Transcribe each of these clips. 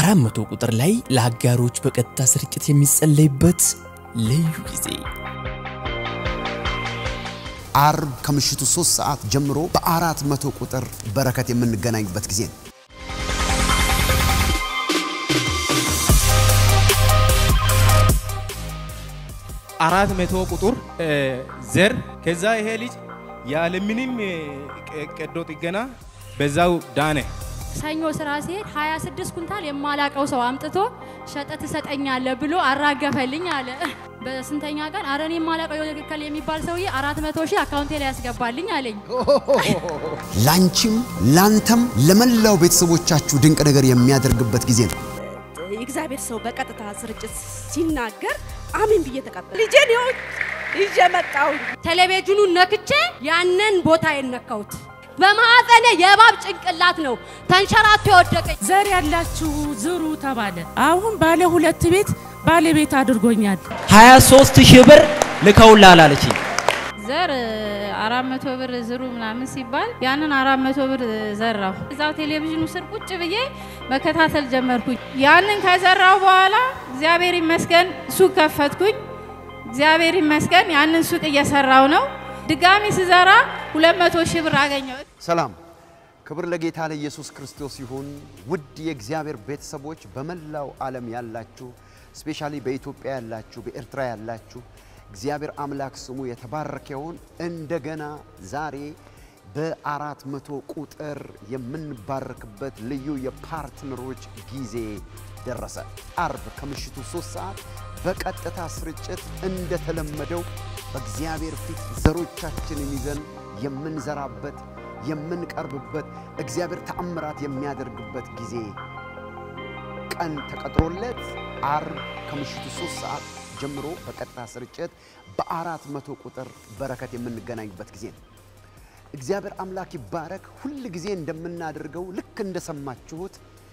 አራት መቶ ቁጥር ላይ ለአጋሮች በቀጥታ ስርጭት የሚጸለይበት ልዩ ጊዜ አርብ ከምሽቱ ሶስት ሰዓት ጀምሮ በአራት መቶ ቁጥር በረከት የምንገናኝበት ጊዜ ነው። አራት መቶ ቁጥር ዘር ከዛ ይሄ ልጅ ያለምንም ቀዶ ጥገና በዛው ዳነ። ሰኞ ስራ ሲሄድ 26 ኩንታል የማላቀው ሰው አምጥቶ ሸጠ ትሰጠኛለህ ብሎ አራገፈልኝ አለ። በስንተኛ ቀን አረ እኔ የማላቀው የክል የሚባል ሰውዬ 400 ሺህ አካውንቴ ላይ ያስገባልኝ አለኝ። ላንቺም ላንተም ለመላው ቤተሰቦቻችሁ ድንቅ ነገር የሚያደርግበት ጊዜ ነው። የእግዚአብሔር ሰው በቀጥታ ስርጭት ሲናገር አሜን ብዬ ተቀበል። ልጄን ይኸው ይዤ መጣሁ። ቴሌቪዥኑን ነክቼ ያንን ቦታ የነካሁት በማዕፀኔ የእባብ ጭንቅላት ነው ተንሸራቶ የወደቀኝ። ዘር ያላችሁ ዝሩ ተባለ። አሁን ባለ ሁለት ቤት ባለቤት አድርጎኛል። 23 ሺህ ብር ልከውላል አለችኝ። ዘር አራት መቶ ብር ዝሩ ምናምን ሲባል ያንን አራት መቶ ብር ዘራሁ። እዛው ቴሌቪዥኑ ስር ቁጭ ብዬ መከታተል ጀመርኩኝ። ያንን ከዘራው በኋላ እግዚአብሔር ይመስገን ሱቅ ከፈትኩኝ። እግዚአብሔር ይመስገን ያንን ሱቅ እየሰራው ነው። ድጋሚ ስዘራ ሁለት መቶ ሺህ ብር አገኘሁ። ሰላም፣ ክብር ለጌታ ለኢየሱስ ክርስቶስ ይሁን። ውድ የእግዚአብሔር ቤተሰቦች በመላው ዓለም ያላችሁ ስፔሻሊ በኢትዮጵያ ያላችሁ፣ በኤርትራ ያላችሁ እግዚአብሔር አምላክ ስሙ የተባረከ ይሁን። እንደገና ዛሬ በአራት መቶ ቁጥር የምንባረክበት ልዩ የፓርትነሮች ጊዜ ደረሰ። አርብ ከምሽቱ ሶስት ሰዓት በቀጥታ ስርጭት እንደተለመደው በእግዚአብሔር ፊት ዘሮቻችንን ይዘን የምንዘራበት የምንቀርብበት እግዚአብሔር ተአምራት የሚያደርግበት ጊዜ ቀን ተቀጥሮለት አርብ ከምሽቱ ሶስት ሰዓት ጀምሮ በቀጥታ ስርጭት በአራት መቶ ቁጥር በረከት የምንገናኝበት ጊዜ ነው። እግዚአብሔር አምላክ ይባረክ። ሁል ጊዜ እንደምናደርገው ልክ እንደሰማችሁት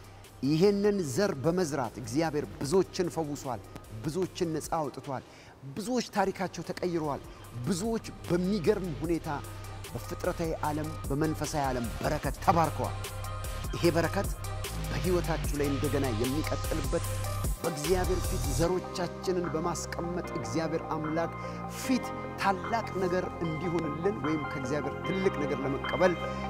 ይህንን ዘር በመዝራት እግዚአብሔር ብዙዎችን ፈውሷል፣ ብዙዎችን ነፃ አውጥቷል፣ ብዙዎች ታሪካቸው ተቀይረዋል፣ ብዙዎች በሚገርም ሁኔታ በፍጥረታዊ ዓለም በመንፈሳዊ ዓለም በረከት ተባርከዋል። ይሄ በረከት በሕይወታችሁ ላይ እንደገና የሚቀጥልበት በእግዚአብሔር ፊት ዘሮቻችንን በማስቀመጥ እግዚአብሔር አምላክ ፊት ታላቅ ነገር እንዲሆንልን ወይም ከእግዚአብሔር ትልቅ ነገር ለመቀበል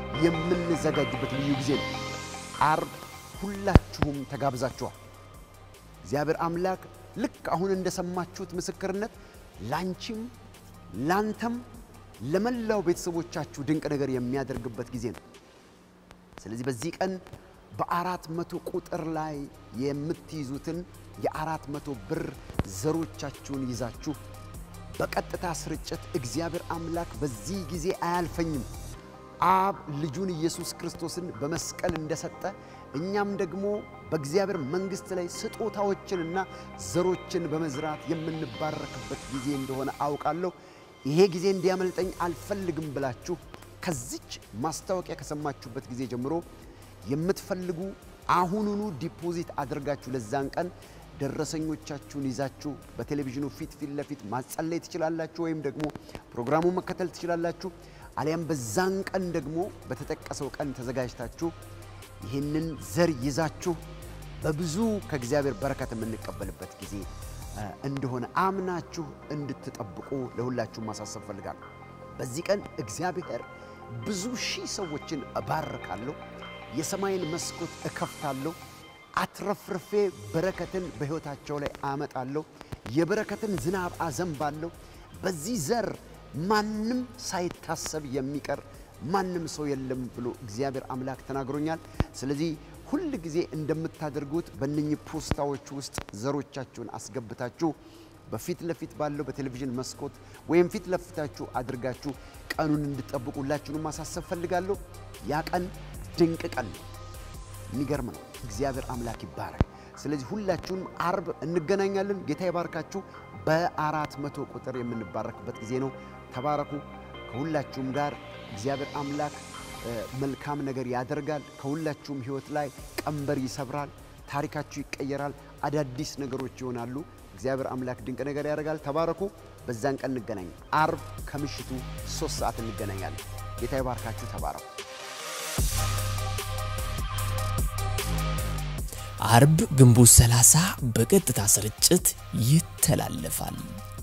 የምንዘጋጅበት ልዩ ጊዜ ነው። አርብ ሁላችሁም ተጋብዛችኋል። እግዚአብሔር አምላክ ልክ አሁን እንደሰማችሁት ምስክርነት ላንቺም ላንተም ለመላው ቤተሰቦቻችሁ ድንቅ ነገር የሚያደርግበት ጊዜ ነው። ስለዚህ በዚህ ቀን በአራት መቶ ቁጥር ላይ የምትይዙትን የአራት መቶ ብር ዘሮቻችሁን ይዛችሁ በቀጥታ ስርጭት እግዚአብሔር አምላክ በዚህ ጊዜ አያልፈኝም አብ ልጁን ኢየሱስ ክርስቶስን በመስቀል እንደሰጠ እኛም ደግሞ በእግዚአብሔር መንግሥት ላይ ስጦታዎችንና ዘሮችን በመዝራት የምንባረክበት ጊዜ እንደሆነ አውቃለሁ። ይሄ ጊዜ እንዲያመልጠኝ አልፈልግም ብላችሁ ከዚች ማስታወቂያ ከሰማችሁበት ጊዜ ጀምሮ የምትፈልጉ አሁኑኑ ዲፖዚት አድርጋችሁ ለዛን ቀን ደረሰኞቻችሁን ይዛችሁ በቴሌቪዥኑ ፊት ፊት ለፊት ማጸለይ ትችላላችሁ፣ ወይም ደግሞ ፕሮግራሙን መከተል ትችላላችሁ። አሊያም በዛን ቀን ደግሞ በተጠቀሰው ቀን ተዘጋጅታችሁ ይህንን ዘር ይዛችሁ በብዙ ከእግዚአብሔር በረከት የምንቀበልበት ጊዜ እንደሆነ አምናችሁ እንድትጠብቁ ለሁላችሁ ማሳሰብ ፈልጋለሁ። በዚህ ቀን እግዚአብሔር ብዙ ሺህ ሰዎችን እባርካለሁ፣ የሰማይን መስኮት እከፍታለሁ፣ አትረፍርፌ በረከትን በሕይወታቸው ላይ አመጣለሁ፣ የበረከትን ዝናብ አዘንባለሁ። በዚህ ዘር ማንም ሳይታሰብ የሚቀር ማንም ሰው የለም ብሎ እግዚአብሔር አምላክ ተናግሮኛል። ስለዚህ ሁል ጊዜ እንደምታደርጉት በእነኚህ ፖስታዎች ውስጥ ዘሮቻችሁን አስገብታችሁ በፊት ለፊት ባለው በቴሌቪዥን መስኮት ወይም ፊት ለፊታችሁ አድርጋችሁ ቀኑን እንድጠብቁ ሁላችሁንም ማሳሰብ ፈልጋለሁ። ያ ቀን ድንቅ ቀን ነው። የሚገርም ነው። እግዚአብሔር አምላክ ይባረክ። ስለዚህ ሁላችሁንም አርብ እንገናኛለን። ጌታ ይባርካችሁ። በአራት መቶ ቁጥር የምንባረክበት ጊዜ ነው። ተባረኩ። ከሁላችሁም ጋር እግዚአብሔር አምላክ መልካም ነገር ያደርጋል። ከሁላችሁም ሕይወት ላይ ቀንበር ይሰብራል። ታሪካችሁ ይቀየራል። አዳዲስ ነገሮች ይሆናሉ። እግዚአብሔር አምላክ ድንቅ ነገር ያደርጋል። ተባረኩ። በዛን ቀን እንገናኝ። አርብ ከምሽቱ ሶስት ሰዓት እንገናኛለን። ጌታ ይባርካችሁ። ተባረኩ። አርብ ግንቦት 30 በቀጥታ ስርጭት ይተላለፋል።